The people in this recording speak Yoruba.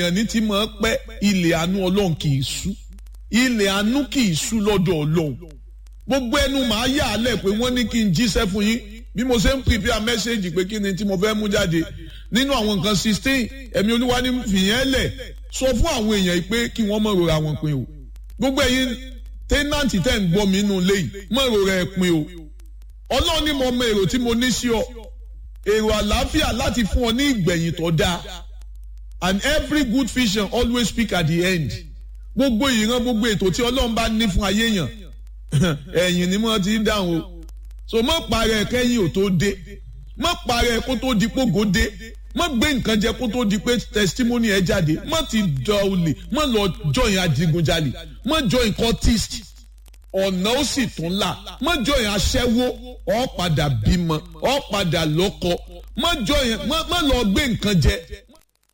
èèyàn ní ti máa pẹ́ ilẹ̀ àánú ọlọ́run kì í sú ilẹ̀ àánú kì í sú lọ́dọ̀ ọlọ́run gbogbo ẹnu màá yà á lẹ̀ pé wọ́n ní kí n jíṣẹ́ fún yín bí mo ṣe ń prepare message pé kí ni tí mo fẹ́ mú jáde nínú àwọn nǹkan sixteen ẹ̀mí olúwa ní fìyẹn lẹ̀ sọ fún àwọn èèyàn yìí pé kí wọ́n mọ̀ rora wọn pin o gbogbo ẹ̀yin tẹ́nàntì tẹ́ ń gbọ́ mi nínú ilé yìí mọ̀ rora ẹ̀ pin o ọlọ́run ní mo mọ èrò tí mo ní sí ọ èrò àlàáfíà láti fún ọ ní ìgbẹ̀yìn tó dáa and every good vision always speak at the end gbogbo ìran gbogbo ètò tí ọlọ́run bá ní fún ayé yàn ẹ̀yìn ni wọ́n ti ń dáhùn o so mọ́ parẹ́ kẹ́yìn ò tó dé mọ́ parẹ́ kó tó di pógó dé mọ́ gbé nǹkan jẹ kó tó di pé testimony ẹ jáde mọ́ ti dọ̀ olè mọ́ lọ join adigunjalè mọ́ join cultist ọ̀nà ó sì tún là mọ́ join aṣẹ́wó ọ̀ padà bímọ ọ̀ padà lọ́kọ mọ́ join mọ́ lọ gbé nǹkan jẹ